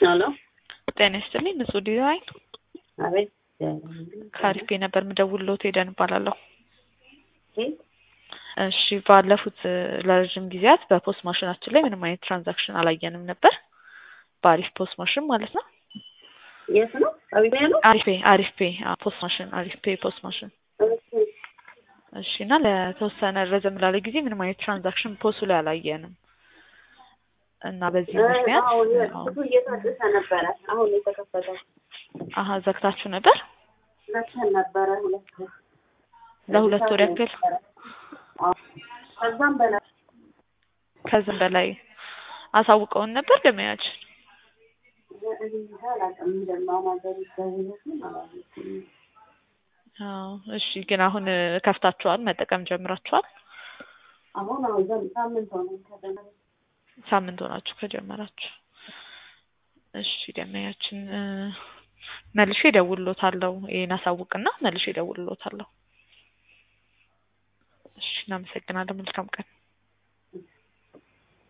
ሄሎ ጤና ይስጥልኝ። ንጹህ ዲዛይን አቤት ከአሪፍ ነበር ምደውልሎት ሄደን እባላለሁ። ኬት እሺ ባለፉት እ ለረዥም ጊዜያት በፖስት ማሽናችን ላይ ምንም አይነት ትራንዛክሽን አላየንም ነበር። በአሪፍ ፖስት ማሽን ማለት ነው። የት ነው? አቢባ ነው? አሪፍ ፔ አሪፍ ፔ አዎ፣ ፖስት ማሽን አሪፍ ፔ ፖስት ማሽን እሺ እሺ። እና ለተወሰነ ረዘም ላለ ጊዜ ምንም አይነት ትራንዛክሽን ፖስቱ ላይ አላየንም እና በዚህ ምክንያት አሁን አዎ፣ ብዙ እየታደሰ ነበረ። አሁን የተከፈተው አሀ ዘግታችሁ ነበር መተን ነበረ ሁለት ወር ለሁለት ወር ያክል አዎ። ከዛም በላይ ከዚህም በላይ አሳውቀውን ነበር ገበያችን እኔ እንጃ አላውቅም። እንደማናገር ይደውልልኝ አላወኩም። አዎ እሺ። ግን አሁን እ ከፍታችኋል መጠቀም ጀምራችኋል? አሁን አሁን ዘም ሳምንት ሆነ ከጀመረ ሳምንት ሆናችሁ ከጀመራችሁ። እሺ ደመያችን እ መልሼ እደውልሎታለሁ። ይሄን አሳውቅና መልሼ እደውልሎታለሁ። እሺ እናመሰግናለን። መልካም ቀን